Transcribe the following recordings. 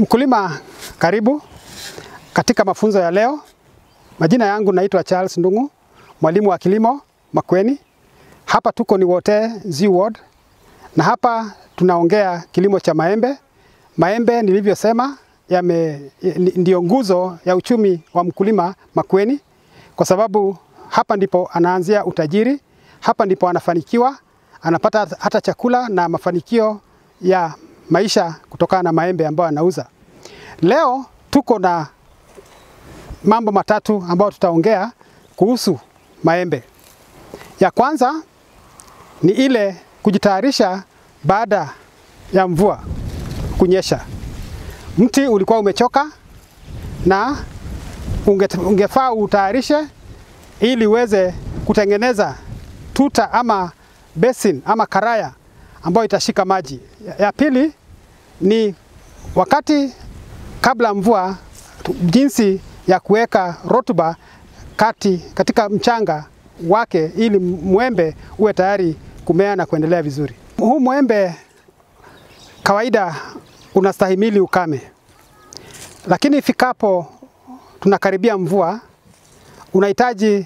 Mkulima, karibu katika mafunzo ya leo. Majina yangu naitwa Charles Ndung'u, mwalimu wa kilimo Makueni. Hapa tuko ni Wote Z Ward, na hapa tunaongea kilimo cha maembe. Maembe nilivyosema, yame ndio nguzo ya uchumi wa mkulima Makueni, kwa sababu hapa ndipo anaanzia utajiri, hapa ndipo anafanikiwa, anapata hata chakula na mafanikio ya maisha kutokana na maembe ambayo anauza. Leo tuko na mambo matatu ambayo tutaongea kuhusu maembe. Ya kwanza ni ile kujitayarisha baada ya mvua kunyesha. Mti ulikuwa umechoka na unge, ungefaa utayarishe ili uweze kutengeneza tuta ama basin ama karaya ambayo itashika maji. Ya, ya pili ni wakati kabla mvua, jinsi ya kuweka rotuba kati katika mchanga wake ili mwembe uwe tayari kumea na kuendelea vizuri. Huu mwembe kawaida unastahimili ukame, lakini ifikapo tunakaribia mvua, unahitaji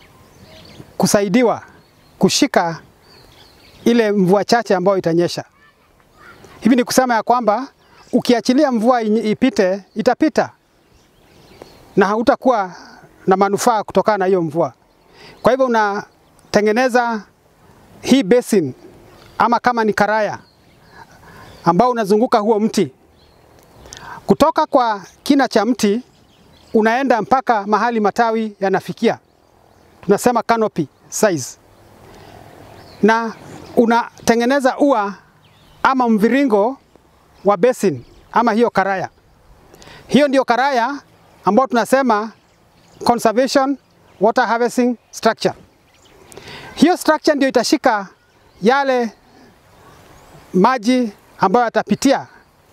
kusaidiwa kushika ile mvua chache ambayo itanyesha. Hivi ni kusema ya kwamba ukiachilia mvua ipite, itapita na hautakuwa na manufaa kutokana na hiyo mvua. Kwa hivyo unatengeneza hii basin ama kama ni karaya ambao unazunguka huo mti kutoka kwa kina cha mti unaenda mpaka mahali matawi yanafikia, tunasema canopy size, na unatengeneza ua ama mviringo wa basin ama hiyo karaya. Hiyo ndio karaya ambayo tunasema conservation water harvesting structure. Hiyo structure ndio itashika yale maji ambayo yatapitia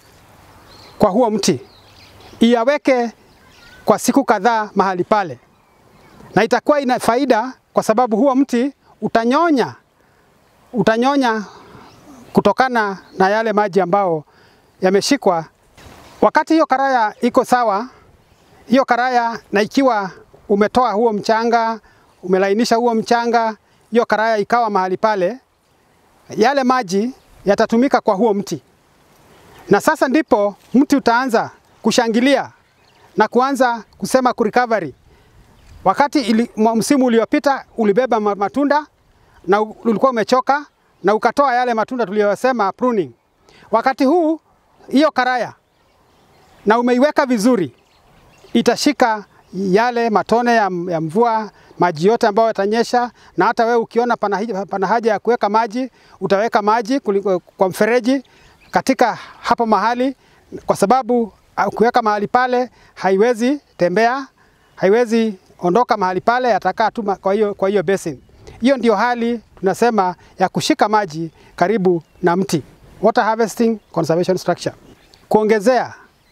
kwa huo mti, iyaweke kwa siku kadhaa mahali pale, na itakuwa ina faida kwa sababu huo mti utanyonya utanyonya kutokana na yale maji ambao yameshikwa. Wakati hiyo karaya iko sawa, hiyo karaya na ikiwa umetoa huo mchanga, umelainisha huo mchanga, hiyo karaya ikawa mahali pale, yale maji yatatumika kwa huo mti, na sasa ndipo mti utaanza kushangilia na kuanza kusema kurecovery. Wakati ili, msimu uliopita ulibeba matunda na ulikuwa umechoka na ukatoa yale matunda tuliyosema pruning. Wakati huu hiyo karaya na umeiweka vizuri, itashika yale matone ya, ya mvua, maji yote ambayo yatanyesha, na hata wewe ukiona pana, pana haja ya kuweka maji, utaweka maji kuliko, kwa mfereji katika hapo mahali, kwa sababu ukiweka mahali pale haiwezi tembea, haiwezi ondoka mahali pale, yatakaa tu kwa hiyo kwa hiyo basin. Hiyo ndio hali tunasema ya kushika maji karibu na mti, water harvesting conservation structure. Kuongezea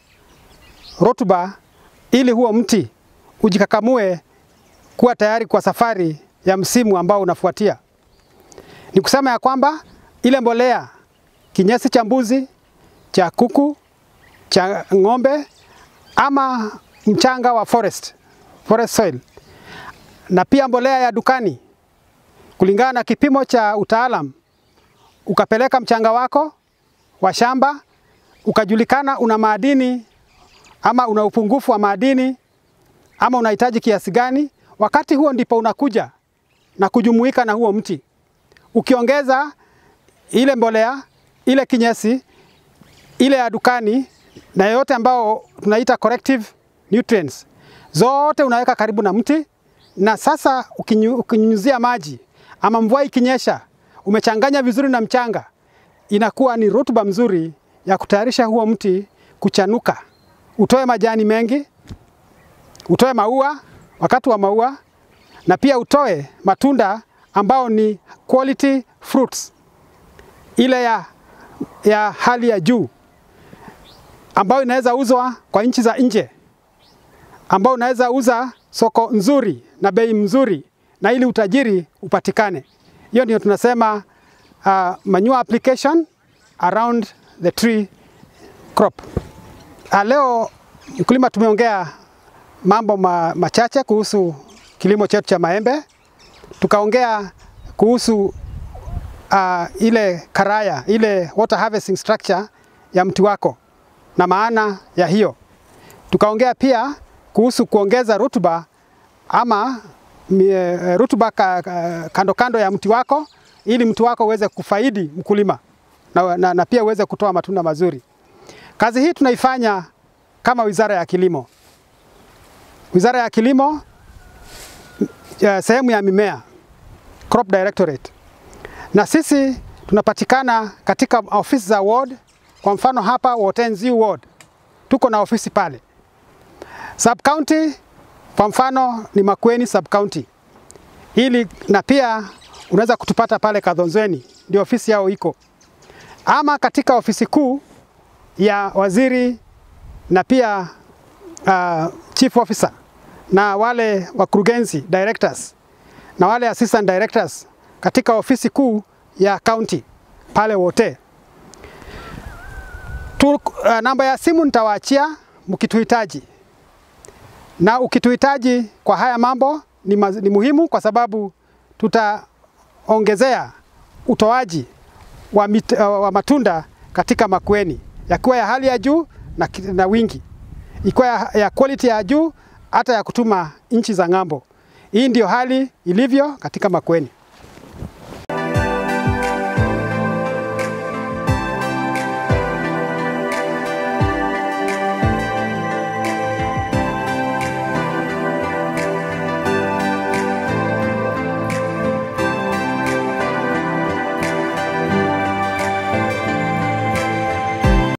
rotuba ili huo mti ujikakamue kuwa tayari kwa safari ya msimu ambao unafuatia. Ni kusema ya kwamba ile mbolea, kinyesi cha mbuzi, cha kuku, cha ng'ombe ama mchanga wa forest, forest soil na pia mbolea ya dukani kulingana na kipimo cha utaalam, ukapeleka mchanga wako wa shamba, ukajulikana una madini ama una upungufu wa madini ama unahitaji kiasi gani, wakati huo ndipo unakuja na kujumuika na huo mti, ukiongeza ile mbolea, ile kinyesi, ile ya dukani na yote ambao tunaita corrective nutrients, zote unaweka karibu na mti, na sasa ukinyunyuzia maji ama mvua ikinyesha, umechanganya vizuri na mchanga, inakuwa ni rutuba mzuri ya kutayarisha huo mti kuchanuka, utoe majani mengi, utoe maua wakati wa maua, na pia utoe matunda ambao ni quality fruits, ile ya, ya hali ya juu ambayo inaweza uzwa kwa nchi za nje, ambao unaweza uza soko nzuri na bei mzuri na ili utajiri upatikane. Hiyo ndio tunasema uh, manure application around the tree crop. Ah, Leo mkulima, tumeongea mambo ma, machache kuhusu kilimo chetu cha maembe. Tukaongea kuhusu uh, ile karaya ile water harvesting structure ya mti wako na maana ya hiyo. Tukaongea pia kuhusu kuongeza rutuba ama mie, rutuba ka, ka, kando kando ya mti wako ili mti wako uweze kufaidi mkulima na, na, na pia uweze kutoa matunda mazuri. Kazi hii tunaifanya kama Wizara ya Kilimo. Wizara ya Kilimo ya sehemu ya mimea Crop Directorate, na sisi tunapatikana katika ofisi za ward. Kwa mfano hapa Wotenzi ward tuko na ofisi pale. Sub county kwa mfano ni Makueni sub county, ili na pia unaweza kutupata pale Kadhonzweni, ndio ofisi yao iko, ama katika ofisi kuu ya waziri na pia uh, chief officer na wale wakurugenzi directors na wale assistant directors katika ofisi kuu ya county pale wote tu, uh, namba ya simu nitawaachia mkituhitaji, na ukituhitaji kwa haya mambo ni, ma, ni muhimu kwa sababu tutaongezea utoaji wa, mit, uh, wa matunda katika Makueni yakiwa ya hali ya juu na, na wingi, ikiwa ya, ya quality ya juu hata ya kutuma nchi za ng'ambo. Hii ndio hali ilivyo katika Makueni.